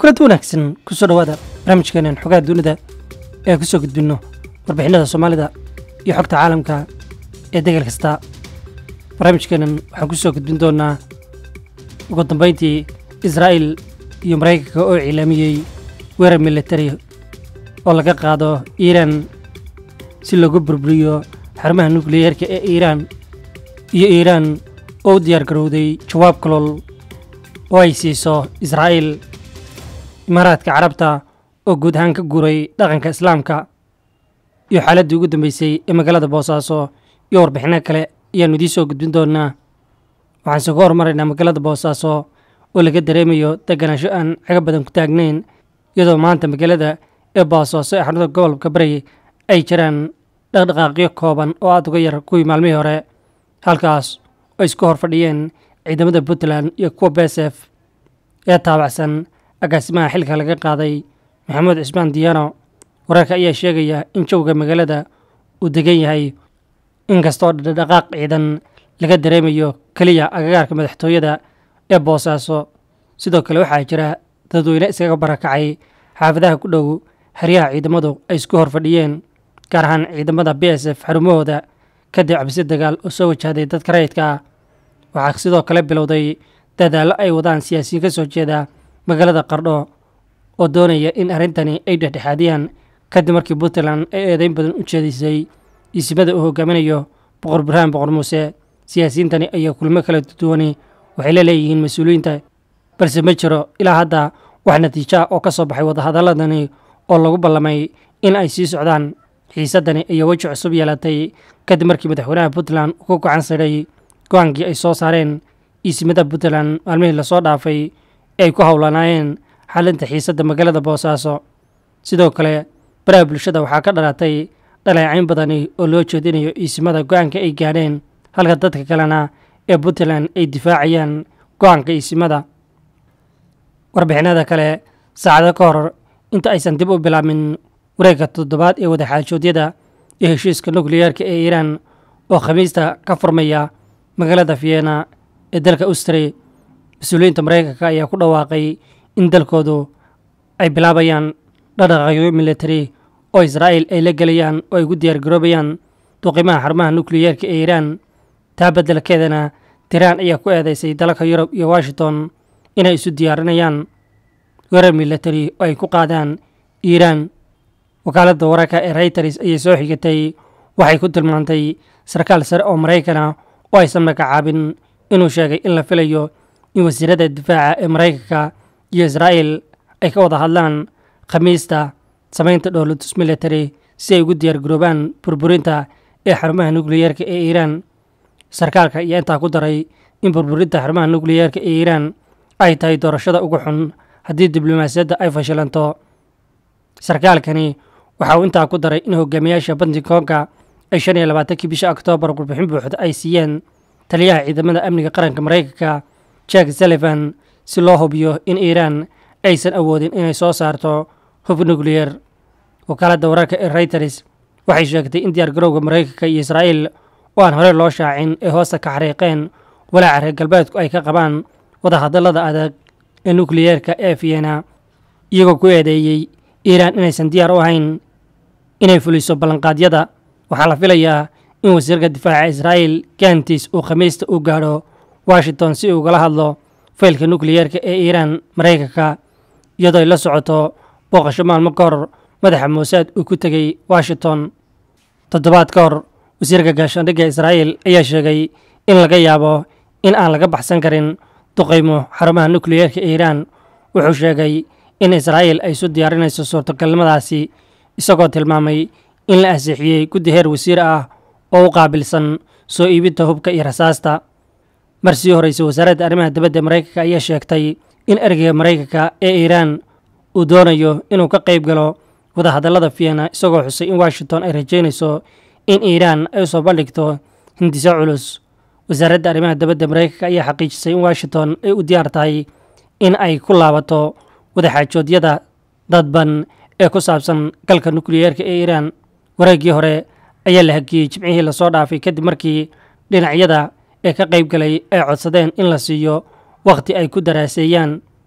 kulanti wanaagsan kusoo dhowaada barnaamijkeenan xogaha dunida ee ku soo gudbinno warbixinada soomaalida iyo xogta caalamka ee degal kasta barnaamijkeenan waxaan ku soo gudbin doonnaa ugu dambayntii israa'il iyo maraykanka oo cilaamiyey weerar militari oo laga qaado iiraan si loogu burburiyo xarumaha nukliyeerka ee iiraan iyo iiraan oo u diyaar garowday jawaab kalool oo ay siiso israa'iil imaaraadka carabta oo guud ahaan ka guuray dhaqanka islaamka iyo xaaladdii ugu dambeysay ee magaalada boosaaso iyo warbixino kale ayaannu idiin soo gudbin doonnaa waxaan soo ka hormaraynaa magaalada boosaaso oo laga dareemayo deganaansho aan caga badan ku taagnayn iyadoo maanta magaalada ee boosaaso ee xarunta gobolka bari ay jiraan dhaqdhaqaaqyo kooban oo aad uga yar kuwii maalmihii hore halkaas oo isku hor fadhiyeen ciidamada puntland iyo kuwa besef ee taabacsan agaasimaha xilka laga qaaday maxamuud cismaan diyaano wararka ayaa sheegaya in jawga magaalada uu degan yahay inkastoo dhaqdhaqaaq ciidan laga dareemayo keliya agagaarka madaxtooyada ee boosaaso sidoo kale waxaa jira dadweyne iskaga barakacay xaafadaha ku dhow xeryaha ciidamadu ay isku hor fadhiyeen gaar ahaan ciidamada b s f xarumahooda kadib cabsi dagaal oo soo wajahday dadka rayidka ah waxaa sidoo kale bilowday dadaallo ay wadaan siyaasiyiin ka soo jeeda magaalada qardho oo doonaya in arrintani ay dhexdhexaadiyaan kadib markii puntland ay eedeyn badan u jeedisay isimada uu hogaaminayo boqor burhaan boqor muuse siyaasiyiintani ayaa kulmo kala duwani waxay la leeyihiin mas-uuliyiinta balse ma jiro ilaa hadda wax natiijo ah oo ka soo baxay wadahadaladani oo lagu ballamay in ay sii socdaan xiisaddani ayaa weji cusub yeelatay kadib markii madaxweynaha puntland uu ku gacan sidhay go-aankii ay soo saareen iisimada puntland maalmihii lasoo dhaafay ee ay ku howlanaayeen xalinta xiisadda magaalada boosaaso sidoo kale baraha bulshada waxaa ka dhalatay dhaleecayn badani oo loo jeedinayo iisimada go-aanka ay gaadheen halka dadka kalena ee puntland ay difaacayaan go-aanka iisimada warbixinada kale saacado ka hor inta aysan dib u bilaabmin wareegga toddobaad ee wadaxaajoodyada iyo heshiiska nukliyeerka ee iiraan oo khamiista ka furmaya magaalada vienna ee dalka austri mas-uuliyiinta maraykanka ayaa ku dhawaaqay in dalkoodu ay bilaabayaan dhaqdhaqaaqyo militari oo israa'iil ay la gelayaan oo ay gu diyaar garoobayaan duqimaha xarumaha nukliyeerka ee iiraan taa beddelkeedana tiraan ayaa ku eedeysay dalalka yurub iyo washington inay isu diyaarinayaan weerar militari oo ay ku qaadaan iiraan wakaaladda wararka ee reyters ayay soo xigatay waxay ku tilmaantay sarkaal sare oo maraykan ah oo aysan magacaabin inuu sheegay in la filayo in wasiirada difaaca ee maraykanka iyo israa'iil ay ka wada hadlaan khamiista samaynta dhowlatus military si ay ugu diyaar garoobaan burburinta ee xarumaha nukliyeerka ee iiraan sarkaalka ayaa intaa ku daray in burburinta xarumaha nukliyeerka ee iiraan ay tahay doorashada ugu xun haddii diblomaasiyadda ay fashilanto sarkaalkani waxa uu intaa ku daray in hogaamiyaasha bantigoonka ay shan iyo labaatankii bisha oktoobar warbixin buuxda ay siiyeen taliyaha ciidamada amniga qaranka maraykanka jack sullivan si loo hubiyo in iiraan aysan awoodin inay soo saarto hub nukliyer wakaaladda wararka ee reyters waxay sheegtay in diyaar garowga maraykanka iyo israa'iil oo aan hore loo shaacin ee hoosta ka xariiqeen walaaca reer galbeedku ay ka qabaan wadahadallada adag ee nukliyeerka ee vienna iyagoo ku eedeeyey iiraan inaysan diyaar u ahayn inay fuliso ballanqaadyada waxaa la filayaa in wasiirka difaaca israa'iil gantis uu khamiista u gaadho washington si uu ugala hadlo faylka nukliyeerka ee iiraan maraykanka iyadoo ay la socoto booqasho maalmo ka hor madaxa muusaad uu ku tegey washington toddobaad ka hor wasiirka gaashaandhigga israa'iil ayaa sheegay in laga yaabo in aan laga baxsan karin duqaymo xarumaha nukliyeerka ee iiraan wuxuu sheegay in israa'iil ay isu diyaarinayso suurtagalnimadaasi isagoo tilmaamay in la ansixiyey guddi heer wasiir ah oo u qaabilsan soo iibinta hubka iyo rasaasta mar sii horreysay wasaaradda arrimaha dibadda maraykanka ayaa sheegtay in ergeyga maraykanka ee iiraan uu doonayo inuu ka qayb galo wadahadallada vienna isagoo xusay in washington ay rajaynayso in iiraan ay u soo bandhigto hindiso culus wasaaradda arrimaha dibadda maraykanka ayaa xaqiijisay in washington ay u diyaar tahay in ay ku laabato wadaxaajoodyada dadban ee ku saabsan galka nukliyeerka ee iiraan wareeggii hore ayaa la hagiyey jimcihii lasoo dhaafay kadib markii dhinacyada ee ka qayb galay ay codsadeen in la siiyo wakhti ay ku daraaseeyaan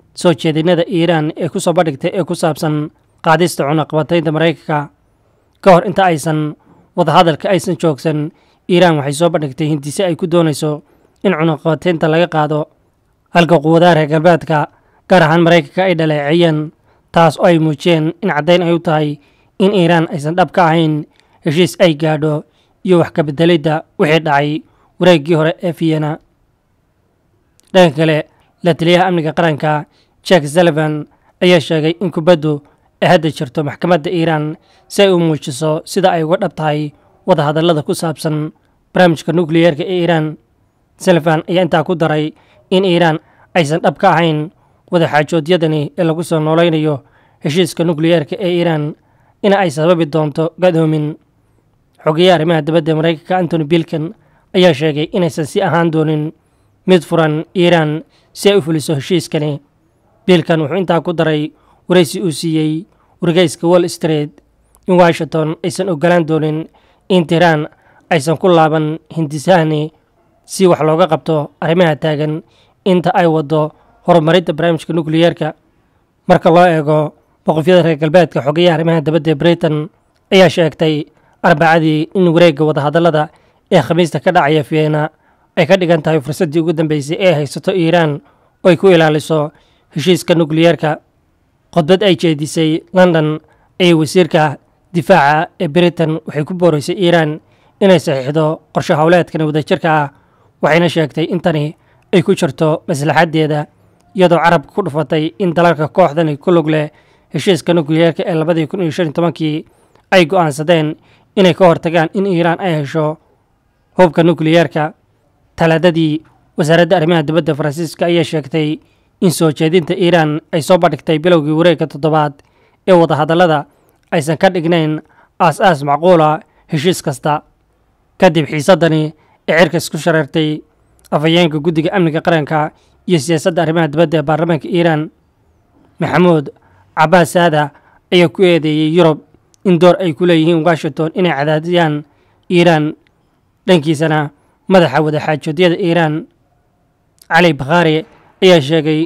soo jeedinada iiraan ee ku soo bandhigtay ee ku saabsan qaadista cunaqabataynta maraykanka ka hor inta aysan wadahadalka aysan joogsan iiraan waxay soo bandhigtay hindise ay ku doonayso in cunaqabataynta laga qaado halka quwadaha reer galbeedka gaar ahaan maraykanka ay dhaleeceeyeen taas oo ay muujiyeen in caddayn ay u tahay in iiraan aysan dhab ka ahayn heshiis ay gaadho iyo wax ka beddelidda wixii dhacay wareeggii hore ee vienna dhanka kale la taliyaha amniga qaranka jack sullivan ayaa sheegay in kubaddu ay hadda jirto maxkamadda iiraan si ay u muujiso sida ay uga dhab tahay wadahadallada ku saabsan barnaamijka nukliyeerka ee iiraan sullivan ayaa intaa ku daray in iiraan aysan dhab ka ahayn wadaxaajoodyadani ee lagu soo noolaynayo heshiiska nukliyeerka ee iiraan in ay sababi doonto gadoomin xogeyaha arrimaha dibadda maraykanka antony bilkan ayaa sheegay inaysan si ahaan doonin mid furan iiraan si ay u fuliso heshiiskani biilkan wuxuu intaa ku daray waraysi uu siiyey wargeyska wall street in washington aysan ogolaan doonin in tiiraan aysan ku laaban hindisahani si wax looga qabto arrimaha taagan inta ay waddo horumarinta barnaamijka nukliyeerka marka loo eego boqofyada reer galbeedka xogeyaha arrimaha dibadda ee britain ayaa sheegtay arbacadii in wareegga wadahadallada ee khamiista ka dhacaya vienna ay ka dhigan tahay fursaddii ugu dambeysay ee haysato iiraan oo ay ku ilaaliso heshiiska nukliyeerka khudbad ay jeedisay london ayay wasiirka difaaca ee britain waxay ku booraysay iiraan inay saxiixdo qorshe howleedkan wadajirka ah waxayna sheegtay in tani ay ku jirto maslaxaddeeda iyadoo carabka ku dhufatay in dalalka kooxdani ku lug leh heshiiska nukliyeerka ee labadii kun iyo shan iyo tobankii ay go'aansadeen inay ka hortagaan in iiraan ay hesho hubka nukliyeerka talaadadii wasaaradda arrimaha dibadda faransiiska ayaa sheegtay in soo jeedinta iiraan ay soo bandhigtay bilowgii wareegga toddobaad ee wadahadallada aysan ka dhignayn aas-aas macquula heshiis kasta kadib xiisaddani ee cirka isku shareertay afhayeenka guddiga amniga qaranka iyo siyaasadda arrimaha dibadda ee baarlamaanka iiraan maxamuud cabaas saada ayaa ku eedeeyey yurub in door ay ku leeyihiin washington inay cadaadiyaan iiraan dhankiisana madaxa wadaxaajoodyada iiraan cali bakhaari ayaa sheegay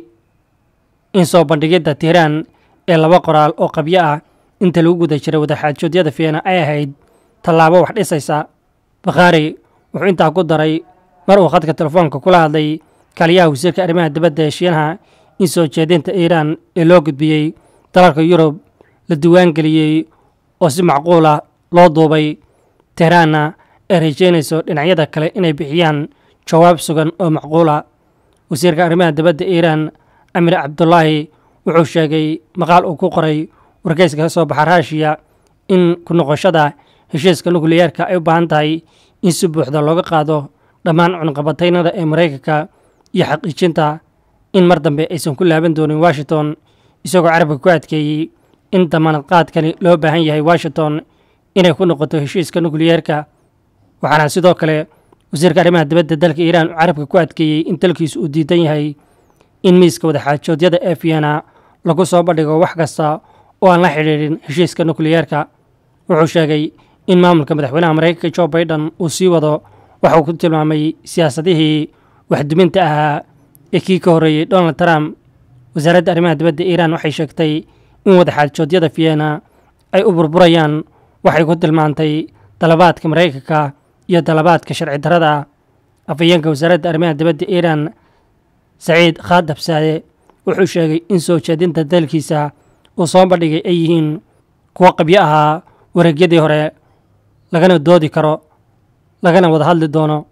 in soo bandhigidda tiiraan ee laba qoraal oo qabyo ah inta lagu guda jiray wadaxaajoodyada fiena ay ahayd tallaabo wax dhisaysa bakhaari wuxuu intaa ku daray mar uu khadka telefoonka kula hadlay kaliyaha wasiirka arrimaha dibadda ee shiinaha in soo jeedinta iiraan ee loo gudbiyey dalalka yurub la diiwaangeliyey oo si macquul ah loo duubay tehraanna ay rajaynayso dhinacyada kale inay bixiyaan jawaab sugan oo macquula wasiirka arrimaha dibadda iiraan amir cabdulaahi wuxuu sheegay maqaal uu ku qoray wargeyska ka soo baxa raashiya in ku noqoshada heshiiska nukliyeerka ay u baahan tahay in si buuxda looga qaado dhammaan cunqabataynada ee maraykanka iyo xaqiijinta in mar dambe aysan ku laaban doonin washington isagoo carabka ku adkeeyey in damaanad qaadkani loo baahan yahay washington inay ku noqoto heshiiska nukliyeerka waxaana sidoo kale wasiirka arrimaha dibadda dalka iiraan uu carabka ku adkeeyey in dalkiisu uu diidan yahay in miiska wadaxaajoodyada ee vienna lagu soo bandhigo wax kasta oo aan la xidhiidhin heshiiska nukliyeerka wuxuu sheegay in maamulka madaxweynaha maraykanka jo baiden uu sii wado waxa uu ku tilmaamay siyaasadihii waxduminta ahaa ee kii ka horreeyey donald trump wasaaradda arrimaha dibadda iiraan waxay sheegtay in wadaxaajoodyada vienna ay u burburayaan waxay ku tilmaantay dalabaadka maraykanka iyo dalabaadka sharci darrada afhayeenka wasaaradda arrimaha dibadda iiraan saciid khaadabsaade wuxuu sheegay in soo jeedinta dalkiisa uu soo bandhigay ay yihiin kuwo qabyo ahaa wareegyadii hore lagana doodi karo lagana wada hadli doono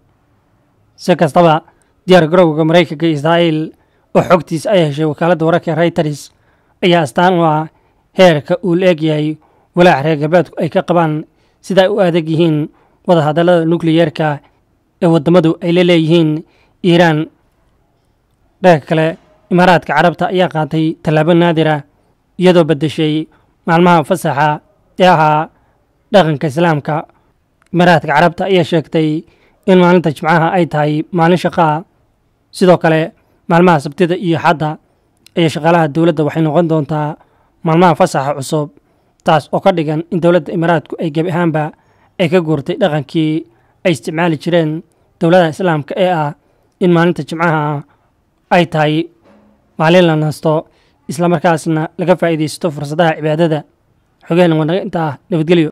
si kastaba diyaar garowga maraykanka iyo israa'iil oo xogtiisa ay heshay wakaaladda wararka reuters ayaa astaan u ah heerka uu la egyahay walaac reer galbeedku ay ka qabaan sida ay u adag yihiin wadahadallada nukliyeerka ee waddamadu ay la leeyihiin iiraan dhanka kale imaaraadka carabta ayaa qaatay tallaabo naadira iyadoo beddeshay maalmaha fasaxa ee ahaa dhaqanka islaamka imaaraadka carabta ayaa sheegtay in maalinta jimcaha ay tahay maalin shaqaa sidoo kale maalmaha sabtida iyo xadda ayaa shaqaalaha dowladda waxay noqon doontaa maalmaha fasaxa cusub taas oo ka dhigan in dowladda imaaraadku ay gebi ahaanba ay ka guurtay dhaqankii ay isticmaali jireen dowladaha islaamka ee ah in maalinta jimcaha ay tahay maalin la nasto islamarkaasna laga faa'iidaysto fursadaha cibaadada xogahan waa naga intaa nabadgelyo